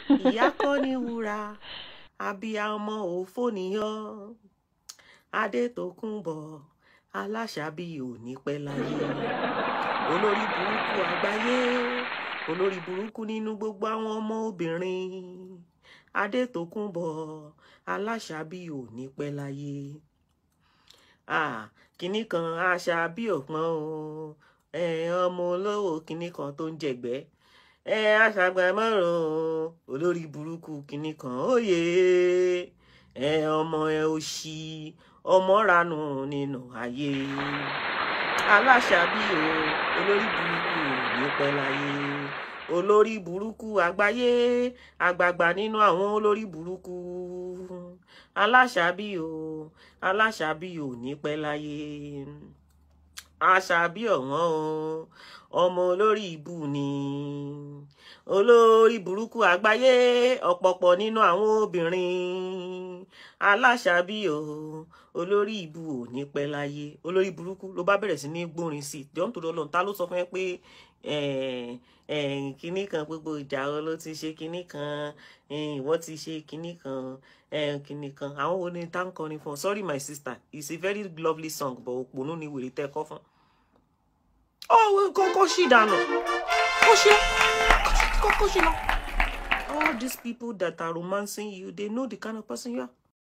ìyá kọ́ ní wúrà abiyamọ òfò níyàn adétòkùnbọ̀ aláṣàbí ò ní pẹ́ láyé olórí burúkú àgbáyé olórí burúkú nínú gbogbo àwọn ọmọ obìnrin adétòkùnbọ̀ aláṣàbí ò ní pẹ́ láyé ah kinní kan àṣàbí ọ̀pọ̀n o ẹ ọmọ olówó kinní kan tó ń jẹ̀gbẹ́ ẹ aṣàgbàmọ́ràn olórí burúkú kinní kan òye ẹ ọmọ ẹ òṣì ọmọ ranù nínú ayé aláṣàbí o olórí burúkú ní pẹ́ láyé olórí burúkú àgbáyé àgbààgbà nínú àwọn olórí burúkú aláṣàbí o aláṣàbí ò ní pẹ́ láyé àṣàbí ọ̀wọ́n o ọmọ olórí ìbú ni olórí burúkú àgbáyé ọ̀pọ̀pọ̀ nínú àwọn obìnrin aláṣàbí o olórí ìbú ò ní pẹ́ láyé olórí burúkú ló bá bẹ̀rẹ̀ sí ní gbórin sí i jọ́n tó lọ́lọ́run ta ló sọ fún ẹ pé kinní kan gbogbo ìjà ọ ló ti ṣe kinní kan ìwọ ti ṣe kinní kan kinní kan àwọn wo ni tá ń kọrin fún ọ sorry my sister it's a very lovely song but òpònú ni wèrè tẹ́ kọ́ fún ọ kọ́kọ́ ṣì dànù kó ṣe kọ́kọ́ ṣì lọ all these people that are romancing you they know the kind of person you are